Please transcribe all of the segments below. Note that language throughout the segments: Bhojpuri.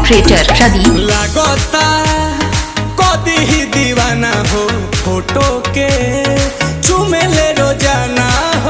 ऑपरेटर प्रदीप लागता कदी ही दीवाना हो फोटो के चुमेले रोजाना हो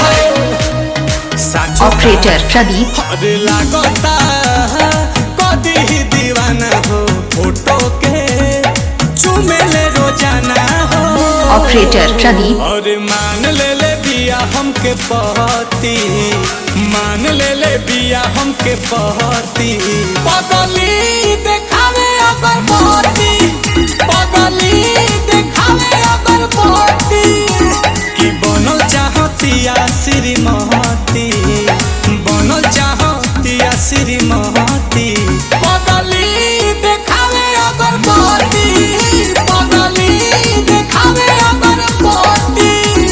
साचो ऑपरेटर प्रदीप अरे लागता कदी ही दीवाना हो फोटो के चुमेले रोजाना हो ऑपरेटर प्रदीप और मान ले ले बिया हमके पहती मान ले ले बिया हमके पहती पगली देखावे अगर पहती पगली देखावे अगर पहती कि बनल चाहतिया श्रीमती बनल चाहतिया श्रीमती पगली देखावे अगर पहती पगली देखावे अगर पहती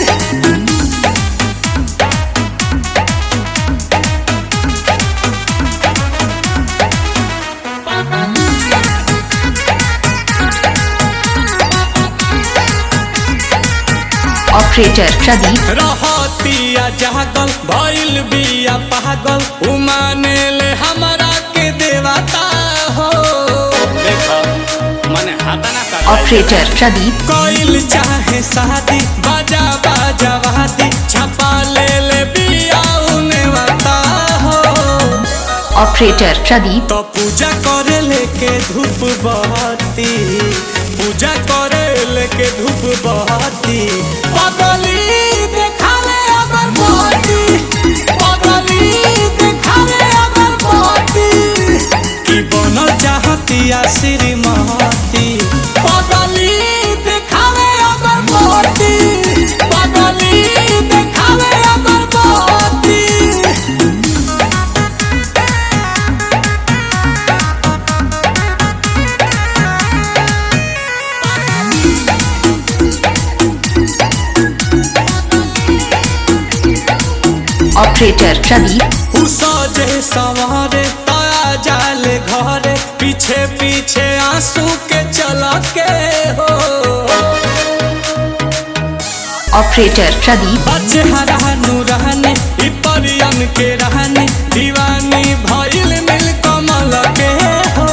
ऑपरेटर प्रदीप रहतिया जागल भइल बिया पागल उमाने ले हमरा के देवता हो देखो मने हाथा ना कर ऑपरेटर प्रदीप कोइल चाहे शादी बाजा बाजा वादी छपा ले ले बिया उने वता हो ऑपरेटर प्रदीप तो पूजा करे लेके धूप बहती पूजा करे लेके धूप बहती पगली देखावे अगर बहती पगली देखावे अगर बहती कि बनल चाहतिया श्रीमती पगली देखावे अगर बहती पगली देखावे अगर बहती ऑपरेटर प्रदीप उ सजे सवारे ताया जाले घरे पीछे पीछे आंसू के चला के हो ऑपरेटर प्रदीप बच्चे हरानू रहने इ परियन के रहने दीवानी भइल मिल कमल के हो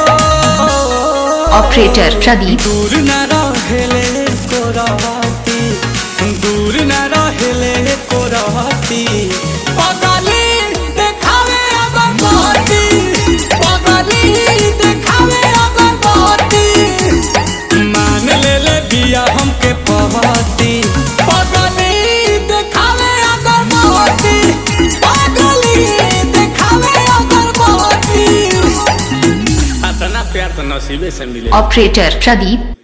ऑपरेटर प्रदीप दूर न रहेले को रहती दूर न रहेले को रहती पगली देखावे अगर बहती पगली देखावे अगर बहती मान ले ले बिया हमके पहती पगली देखावे अगर बहती पगली देखावे अगर बहती इतना प्यार तो नसीबे से मिले ऑपरेटर प्रदीप